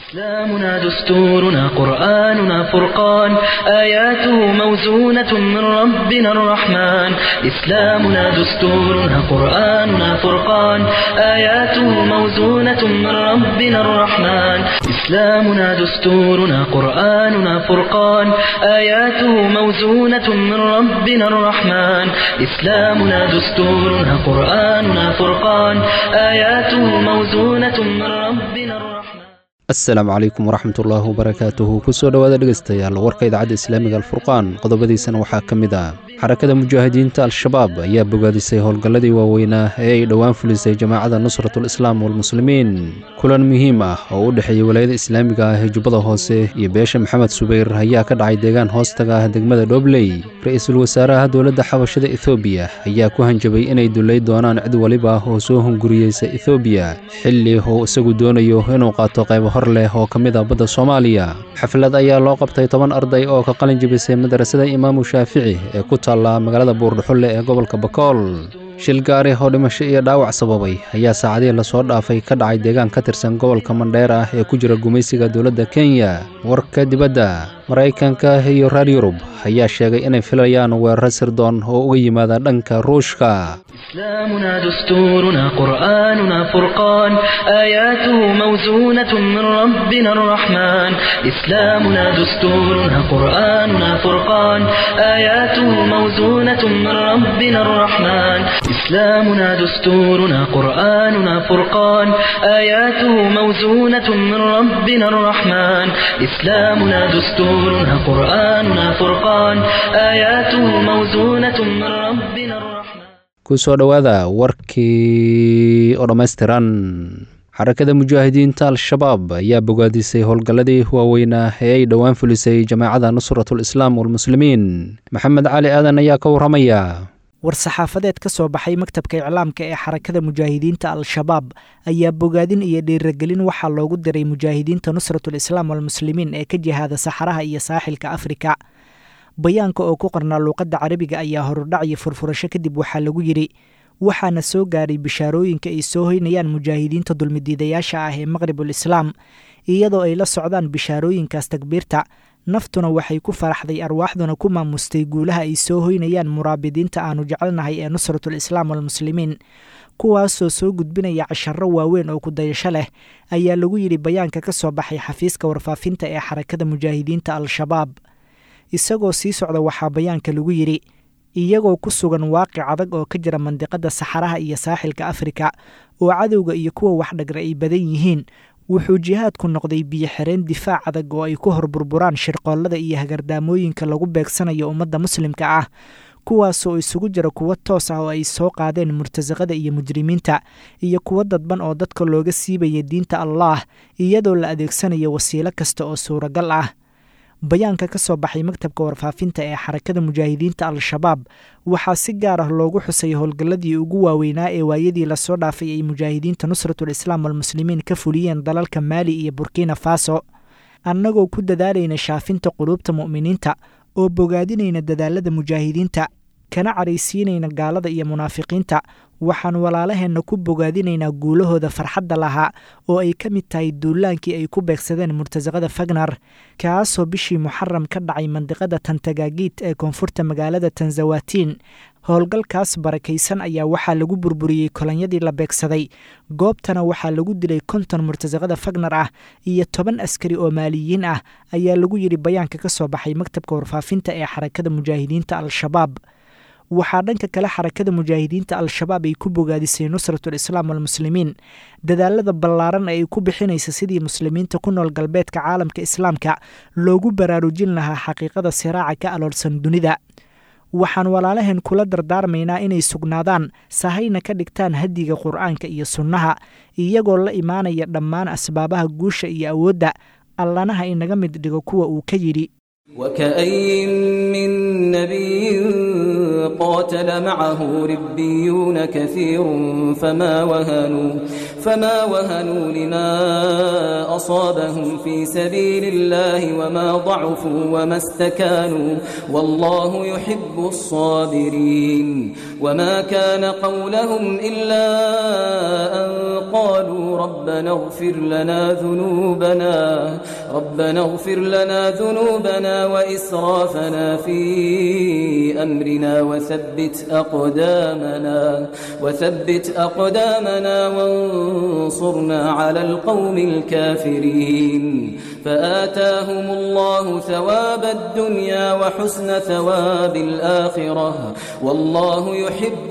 إسلامنا دستورنا قرآننا فرقان آياته موزونة من ربنا الرحمن إسلامنا دستورنا قرآننا فرقان آياته موزونة من ربنا الرحمن إسلامنا دستورنا قرآننا فرقان آياته موزونة من ربنا الرحمن إسلامنا دستورنا قرآننا فرقان آياته موزونة من ربنا الرحمن asalaamu calaykum waraxmat ullaahi wabarakaatuhu kusoo dhowaada dhegaystayaal warka idaacadda islaamiga alfurqaan qodobadiisana waxaa ka mid ah xarakada mujaahidiinta al-shabaab ayaa bogaadisay howlgalladii waaweynaa ee ay dhowaan fulisay jamaacadda nusratul islaam walmuslimiin kulan muhiim ah oo u dhexeeyey walaayada islaamiga ah ee jubbada hoose iyo beesha maxamed subeyr ayaa ka dhacay deegaan hoostaga ah degmada dhobley ra-iisul wasaaraha dowladda xabashada ethoobiya ayaa ku hanjabay inay dullay doonaan cid waliba oo soo hunguriyeysa ethoobiya xilli uu isagu doonayo inuu qaato qaybo hor leh oo ka mid ah badda soomaaliya xaflad ayaa loo qabtay toban arday oo ka qalin jebisay madrasada imaamu shaafici ee ku taalla magaalada buurdhuxulle ee gobolka bakool shil gaari oo dhimasho iyo dhaawac sababay ayaa saacadihii lasoo dhaafay ka dhacay deegaan ka tirsan gobolka mandheer ah ee ku jira gumaysiga dowladda kenya warka dibadda maraykanka iyo reer yurub ayaa sheegay inay filayaan weeraro sirdoon oo uga yimaada dhanka ruushka إسلامنا دستورنا قرآننا فرقان آياته موزونة من ربنا الرحمن إسلامنا دستورنا قرآننا فرقان آياته موزونة من ربنا الرحمن إسلامنا دستورنا قرآننا فرقان آياته موزونة من ربنا الرحمن إسلامنا دستورنا قرآننا فرقان آياته موزونة من ربنا الرحمن kusoo dhowaada warkii oo dhammaystiran xarakada mujaahidiinta al-shabaab ayaa bogaadisay howlgalladii waaweynaa ee ay dhowaan fulisay jamaacadda nusratul islaam walmuslimiin maxamed cali aadan ayaa ka warramaya war-saxaafadeed ka soo baxay maktabka iclaamka ee xarakada mujaahidiinta al-shabaab ayaa bogaadin iyo dhiiragelin waxaa loogu diray mujaahidiinta nusratul islaam walmuslimiin ee ka jihaada saxaraha iyo saaxilka afrika bayaanka oo ku qornaa luuqadda carabiga ayaa horudhac iyo furfurasho kadib waxaa lagu yidhi waxaana soo gaadhay bishaarooyinka ay soo hoynayaan mujaahidiinta dulmidiidayaasha ah ee maqribul islaam iyadoo ay la socdaan bishaarooyinkaas takbiirta naftuna waxay ku faraxday arwaaxduna ku maamustay guulaha ay soo hoynayaan muraabidiinta aanu jecelnahay ee nusratul islaam walmuslimiin kuwaasoo soo gudbinaya casharro waaweyn oo kudayasho leh ayaa lagu yidhi bayaanka ka soo baxay xafiiska warfaafinta ee xarakada mujaahidiinta al-shabaab isagoo sii socda waxaa bayaanka lagu yidhi iyagoo ku sugan waaqic adag oo ka jira mandiqadda saxaraha iyo saaxilka afrika oo cadowga iyo kuwa waxdhagra ay badan yihiin wuxuu jihaadku noqday biyo xireen difaac adag oo ay ku hor burburaan shirqoollada iyo hagardaamooyinka lagu beegsanayo ummadda muslimka ah kuwaasoo isugu jira kuwo toos ah oo ay soo qaadeen murtasaqada iyo mujrimiinta iyo kuwo dadban oo dadka looga siibaya diinta allaah iyadoo la adeegsanayo wasiilo kasta oo suuragal ah bayaanka ka soo baxay maktabka warfaafinta ee xarakada mujaahidiinta al-shabaab waxaa si gaar ah loogu xusay howlgalladii ugu waaweynaa ee waayadii lasoo dhaafay ay mujaahidiinta nusratul islaam walmuslimiin ka fuliyeen dalalka maali iyo burkina faso annagoo ku dadaalayna shaafinta quluubta mu'miniinta oo bogaadinayna dadaalada mujaahidiinta kana caraysiinayna gaalada iyo munaafiqiinta waxaan walaalaheenna ku bogaadinaynaa guulahooda farxadda lahaa oo ay ka mid tahay duulaankii ay ku beegsadeen murtasaqada fagnar kaasoo bishii muxaram ka dhacay mandiqada tantagaagiid ee koonfurta magaalada tanzawatiin howlgalkaas barakaysan ayaa waxaa lagu burburiyey kolonyadii la beegsaday goobtana waxaa lagu dilay konton murtasaqada fagnar ah iyo toban askari oo maaliyiin ah ayaa lagu yidhi bayaanka ka soo baxay maktabka warfaafinta ee xarakada mujaahidiinta al-shabaab waxaa dhanka kale xarakada mujaahidiinta al-shabaab ay ku bogaadisay nusratul islaam walmuslimiin dadaalada ballaaran ee ay ku bixinaysa sidii muslimiinta ku nool galbeedka caalamka islaamka loogu baraarujin lahaa xaqiiqada siraaca ka aloolsan dunida waxaan walaalaheen kula dardaarmaynaa inay sugnaadaan sahayna ka dhigtaan hadiga qur'aanka iyo sunnaha iyagoo la imaanaya dhammaan asbaabaha guusha iyo awoodda allanaha inaga mid dhigo kuwa uu ka yidhi وكأي من نبي قاتل معه ربيون كثير فما وهنوا فما وهنوا لما أصابهم في سبيل الله وما ضعفوا وما استكانوا والله يحب الصابرين وما كان قولهم إلا أن قالوا ربنا اغفر لنا ذنوبنا ربنا اغفر لنا ذنوبنا وإسرافنا في أمرنا وثبت أقدامنا وثبت أقدامنا وانصرنا على القوم الكافرين فآتاهم الله ثواب الدنيا وحسن ثواب الآخرة والله يحب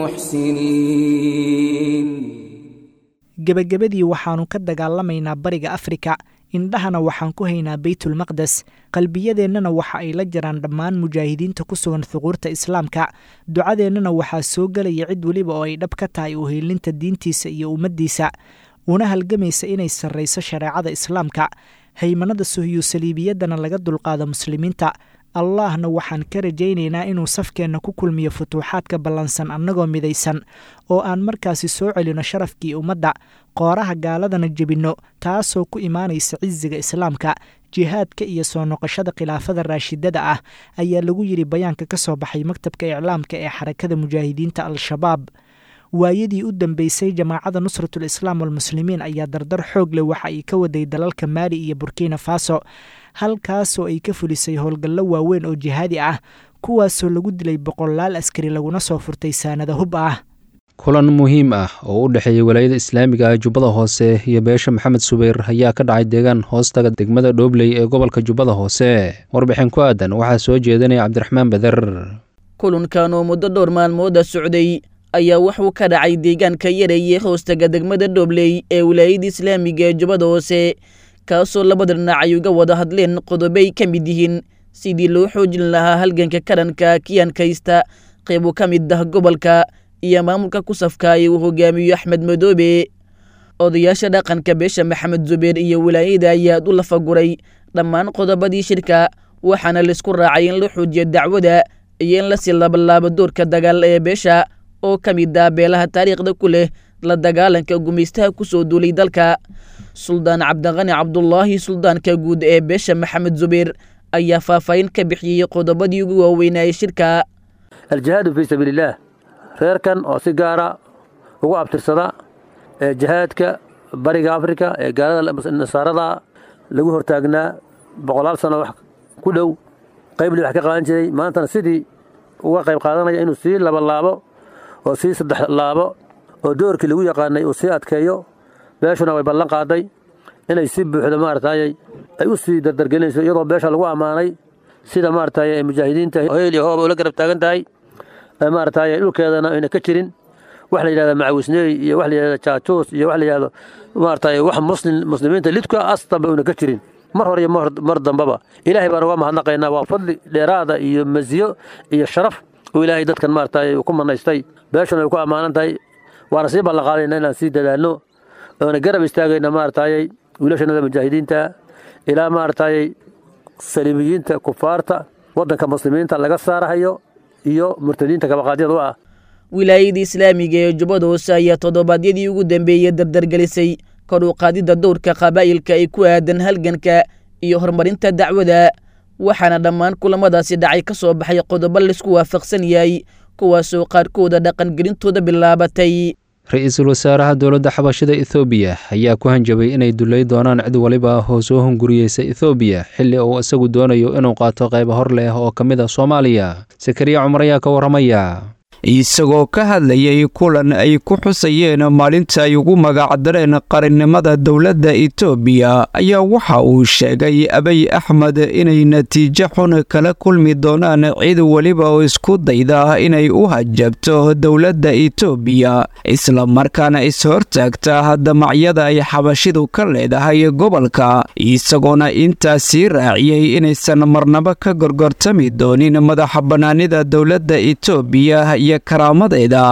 المحسنين gebagabadii waxaannu ka dagaalamaynaa bariga afrika indhahana waxaan ku haynaa beytulmaqdes qalbiyadeennana waxa ay la jiraan dhammaan mujaahidiinta ku sugan thuquurta islaamka ducadeennana waxaa soo gelaya cid weliba oo ay dhab ka tahay uheelinta diintiisa iyo ummaddiisa una halgamaysa inay sarrayso shareecada islaamka haymanada suhiyu saliibiyaddana laga dulqaado muslimiinta allahna waxaan ka rajaynaynaa inuu safkeenna ku kulmiyo futuuxaadka ballansan annagoo midaysan oo aan markaasi soo celino sharafkii ummadda qooraha gaaladana jebinno taasoo ku imaanaysa cisiga islaamka jihaadka iyo soo noqoshada khilaafada raashidada ah ayaa lagu yidhi bayaanka ka soo baxay maktabka iclaamka ee xarakada mujaahidiinta al-shabaab waayadii u dambeysay jamaacada nusratul islaam walmuslimiin ayaa dardar xoog leh waxa ay ka waday dalalka maali iyo burkina faso halkaasoo ay ka fulisay howlgallo waaweyn oo jihaadi ah kuwaasoo lagu dilay boqolaal askari laguna soo furtay saanada hub ah kulan muhiim ah oo u dhexeeyey walaayada islaamiga ah jubbada hoose iyo beesha maxamed subeyr ayaa ka dhacay deegaan hoostaga degmada dhoobley ee gobolka jubbada hoose warbixin ku aadan waxaa soo jeedinaya cabdiraxmaan beder kulankan oo muddo dhowr maalmooda socday ayaa wuxuu ka dhacay deegaanka yareeye hoostaga degmada dhoobley ee wilaayada islaamiga ee jubbada hoose kaasoo labada dhinac ay uga wada hadleen qodobay ka mid yihiin sidii loo xoojin lahaa halganka kadhanka kiyankaysta qeybu ka mid ah gobolka iyo maamulka ku safkaaya uu hogaamiyo axmed madoobe odayaasha dhaqanka beesha maxamed zubeer iyo wilaayada ayaa u lafaguray dhammaan qodobadii shirka waxaana laisku raacay in la xoojiyo dacwada iyo in lasii labalaabo doorka dagaal ee beesha oo ka mid ah beelaha taariikhda ku leh la dagaalanka gumaystaha ku soo duulay dalka suldaan cabdiqani cabdulaahi suldaanka guud ee beesha maxamed zubeer ayaa faahfaahin ka bixiyey qodobadii ugu waaweynaaye shirka aljihaadu fii sabiilillaah reerkan oo si gaara ugu abtirsada ee jihaadka bariga afrika ee gaalada nasaarada lagu hortaagnaa boqolaal sano wax ku dhow qaybli wax ka qaadan jiray maantana sidii uga qayb qaadanaya inuu sii laba laabo oo sii saddex laabo oo doorkii lagu yaqaanay uu sii adkeeyo beeshuna way ballan qaaday inay si buuxda maaragtay ay u sii dardargelinayso iyadoo beesha lagu ammaanay sida maaragtay mujaahidiinta heel iyo hooba ula garab taagan tahay maaragtay dhulkeedana ayna ka jirin wax la yidhahda macawisneey iyo wax la yidhahda jaajuus iyo wax la yidhahdo maaragtay wax muslim muslimiinta lidka astanba una ka jirin mar hore iyo mar dambaba ilaahay baan uga mahadnaqaynaa waa fadli dheeraada iyo masiyo iyo sharaf uu ilaahay dadkan maaragtay uu ku manaystay beeshuna ay ku ammaanan tahay waana sii ballanqaadayna inaan sii dadaalno oona garab istaagayna maaragtay wiilashanada mujaahidiinta ilaa maaragtay saliimiyiinta kufaarta waddanka muslimiinta laga saarahayo iyo murtadiinta kabaqaadyada u ah wilaayada islaamiga ee jubbada hoose ayaa toddobaadyadii ugu dambeeyey dardargelisay kor u qaadidda dowrka qabaa'ilka ay ku aadan halganka iyo horumarinta dacwada waxaana dhammaan kulamadaasi dhacay ka soo baxay qodobo laisku waafaqsan yahay kuwaasoo qaarkooda dhaqangelintooda bilaabatay ra-iisul wasaaraha dowladda xabashada ethoobiya ayaa ku hanjabay inay dullay doonaan cid waliba oo soo hunguriyeysa ethoobiya xilli uu isagu doonayo inuu qaato qayba hor leh oo ka mid a soomaaliya sakariya cumar ayaa ka warramaya isagoo ka hadlayay kulan ay ku xusayeen maalinta ay ugu magacdareen qarannimada dowladda etoobiya ayaa waxa uu sheegay abiy axmed inay natiijo xun kala kulmi doonaan cid weliba oo isku dayda inay u hajabto dowladda etoobiya islamarkaana is-hortaagta damacyada ay xabashidu ka leedahay gobolka isagoona intaa sii raaciyey inaysan marnabo ka gorgortami doonin madaxa bannaanida dowladda etoobiya iyo karaamadeeda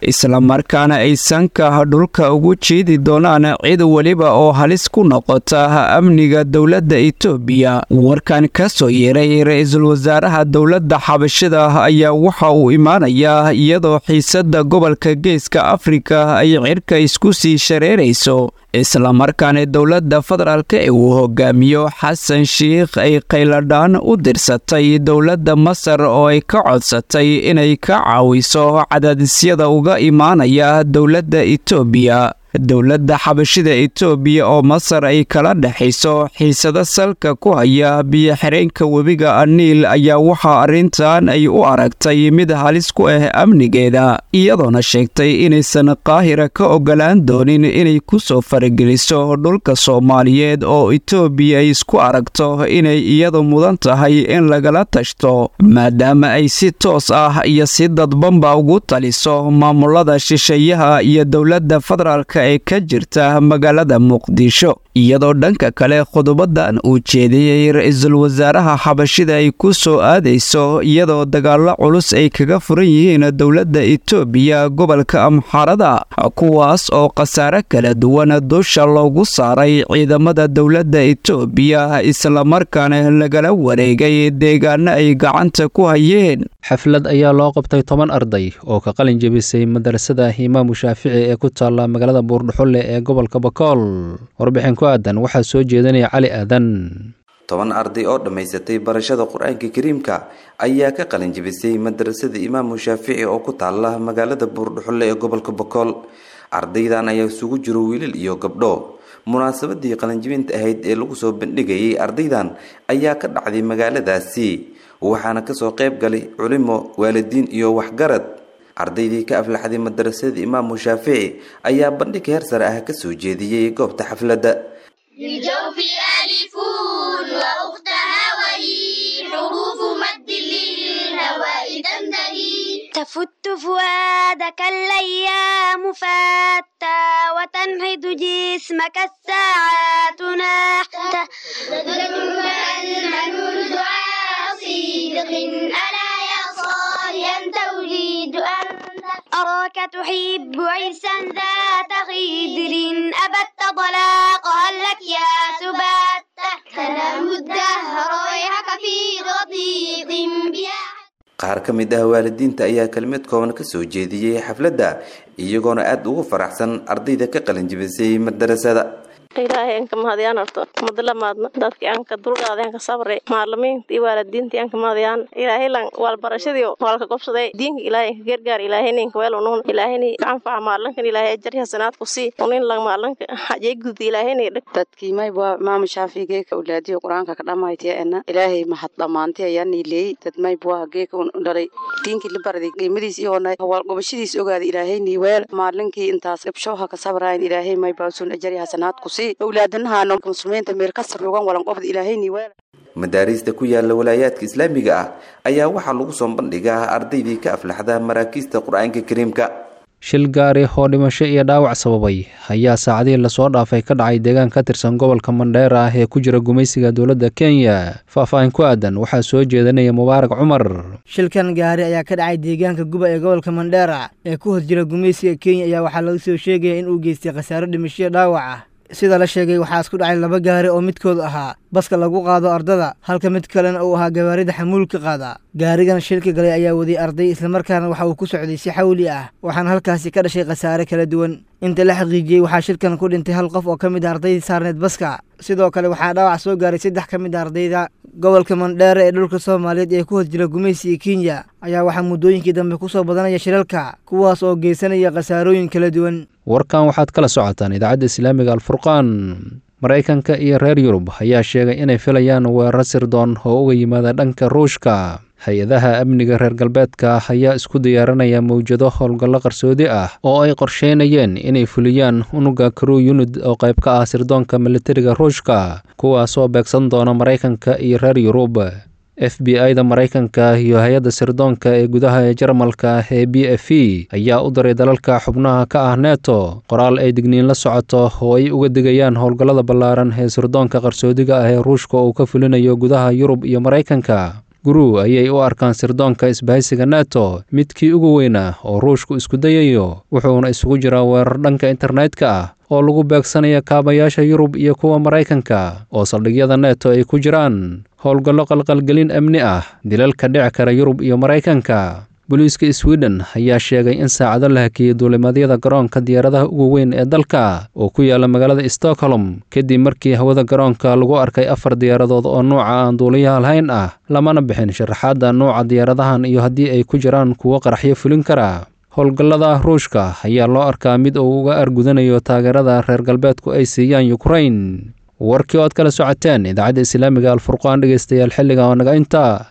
islamarkaana ay sanka dhulka ugu jeedi doonaan cid weliba oo halis ku noqota amniga dowladda itoobiya warkan ka soo yeeray ra-iisul wasaaraha dowladda xabashida ayaa waxa uu imaanayaa iyadoo xiisadda gobolka geeska afrika ay cirka isku sii shareerayso islamarkaana dowladda federaalk ee uu hogaamiyo xasan shiikh ay qayladhaan u dirsatay dowladda masar oo ay ka codsatay inay ka caawiso cadaadisyada uga imaanaya dowladda itoobiya dowladda xabashida itoobiya oo masar ay kala dhexayso xiisado salka ku haya biyo-xireenka webiga aniil ayaa waxaa arrintan ay u aragtay mid halis ku ah amnigeeda iyadoona sheegtay inaysan qaahira ka ogolaan doonin inay ku soo farageliso dhulka soomaaliyeed oo itoobiya ay isku aragto inay iyadu mudan tahay in lagala tashto maadaama ay si toos ah iyo si dadbanba ugu taliso maamulada shisheeyaha iyo dowladda federaalk ee ka jirta magaalada muqdisho iyadoo dhanka kale qodobadan uu jeediyey ra-iisul wasaaraha xabashida ay ku soo aadayso iyadoo dagaallo culus ay kaga furan yihiin dowladda itoobiya gobolka amxarada kuwaas oo khasaare kala duwan dusha loogu saaray ciidamada dowladda itoobiya islamarkaana lagala wareegay deegaano ay gacanta ku hayeen xaflad ayaa loo qabtay toban arday oo ka qalin jebisay madarasada imaamu shaafici ee ku taalla magaalada buurdhuxulle ee gobolka bakool warbixin ku aadan waxaa soo jeedinaya cali aadan toban arday oo dhammaysatay barashada qur-aanka kariimka ayaa ka qalin jebisay madarasada imaamu shaafici oo ku taalla magaalada buurdhuxulle ee gobolka bakool ardaydan ayaa isugu jiro wiilal iyo gabdho munaasabadii qalinjibinta ahayd ee lagu soo bandhigayay ardaydan ayaa ka dhacday magaaladaasi waxaana kasoo qayb galay culimo waalidiin iyo waxgarad ardaydii ka aflaxday madarasada imaamu shaafici ayaa bandhig heer sare ah kasoo jeediyey goobta xafladda للجوف ألف وأختها وهي حروف مد للهواء تنتهي تفت فؤادك الأيام فاتى وتنحت جسمك الساعات نحتا تدرك المنون دعاء صدق ألا يا صالحا توليد أنت أراك تحب عرسا ذات خدر أبت طلاقها لك يا سبات تنام الدهر ويحك في رضيق بها qaar ka mid ah waalidiinta ayaa kelmad kooban kasoo jeediyey xafladda iyagoona aada ugu faraxsan ardayda ka qalinjibisay madarasada ilaahay aan ka mahadiyaan horto madlamaadna dadkii aan ka dulqaaday aan ka sabray maalimiinta iyo waalidiintii aan ka mahadiyaan ilaahay lan waal barashadii waalka gobsaday diinka ilaahay ka gargaar ilaahay ninka weel unuun ilaahayni anfaca maalinkan ilaahay ajar hasanaad ku sii unin lan maalinka hajay gudi ilaahayni dhig dadkii mayba maama shaafiigee ka ulaadiyo qur-aanka ka dhammaytiya ena ilaahay mahad dhammaantay ayaa niileeyey dad mayba geeka dhalay diinkii la baraday qiimadiis iyoona waal gobashadiis ogaaday ilaahayni weel maalinkii intaas gabshooha ka sabrayan ilaahay mayba sun ajari hasanaad ku sii awlaadanahaano muslimiinta meel ka saroogan walanqobda ilaahayni weel madaariista ku yaala walaayaadka islaamiga ah ayaa waxaa lagu soo bandhigaa ardaydii ka aflaxda maraakiista qur-aanka kariimka shil gaari oo dhimasho iyo dhaawac sababay ayaa saacadihii lasoo dhaafay ka dhacay deegaan ka tirsan gobolka mandheera ah ee ku jira gumaysiga dowladda kenya faahfaahin ku aadan waxaa soo jeedanaya mubaarak cumar shilkan gaari ayaa ka dhacay deegaanka guba ee gobolka mandheera ee ku hos jira gumaysiga kenya ayaa waxaa laga soo sheegaya in uu geystay khasaaro dhimasho iyo dhaawac ah sida la sheegay waxaa isku dhacay laba gaari oo midkood ahaa baska lagu qaado ardada halka mid kalena uu ahaa gawaarida xamuulka qaada gaarigan shilka galay ayaa waday arday islamarkaana waxa uu ku socday si xawli ah waxaana halkaasi ka dhashay khasaare kala duwan inta la xaqiijiyey waxaa shilkan ku dhintay hal qof oo ka mid a ardaydii saarneed baska sidoo kale waxaa dhaawac soo gaaray saddex ka mid a ardayda gobolka mandheere ee dhulka soomaaliyeed ee ku hos jira gumaysiga kenya ayaa waxaa muddooyinkii dambe ku soo badanaya shilalka kuwaas oo geysanaya khasaarooyin kala duwan warkan waxaad kala socotaan idaacadda islaamiga alfurqaan maraykanka iyo reer yurub ayaa sheegay inay filayaan weerar sirdoon oo uga yimaada dhanka ruushka hay-adaha amniga reer galbeedka ayaa isku diyaarinaya mawjado howlgallo qarsoodi ah oo ay qorsheynayeen inay fuliyaan unuga crew unid oo qayb ka ah sirdoonka militariga ruushka kuwaas oo beegsan doona maraykanka iyo reer yurub f b i-da maraykanka iyo hay-adda sirdoonka ee gudaha ee jarmalka ee b f e ayaa u diray dalalka xubnaha ka ah neto qoraal ay digniin la socoto oo ay uga digayaan howlgallada ballaaran ee sirdoonka qarsoodiga ah ee ruushka uu ka fulinayo gudaha yurub iyo maraykanka guru ayay u arkaan sirdoonka isbahaysiga neto midkii ugu weynaa oo ruushku isku dayayo wuxuuna isugu jiraa weerar dhanka internetka ah oo lagu beegsanaya kaabayaasha yurub iyo kuwa maraykanka oo saldhigyada neto ay ku jiraan howlgallo qalqalgelin amni ah dilalka dhici kara yurub iyo maraykanka booliiska sweden ayaa sheegay in saacado la hakiyey duulimadyada garoonka diyaaradaha ugu weyn ee dalka oo ku yaala magaalada stockholm kadib markii hawada garoonka lagu arkay afar diyaaradood oo nuuca aan duuliyaha lahayn ah lamana bixin sharaxaadda nuuca diyaaradahan iyo haddii ay ku jiraan kuwo qaraxyo fulin kara howlgallada ruushka ayaa loo arkaa mid uu uga argudanayo taageerada reer galbeedku ay siiyaan yukrain warkii ood kala socoteen idaacadda islaamiga alfurqaan dhegeystayaal xilliga oo naga inta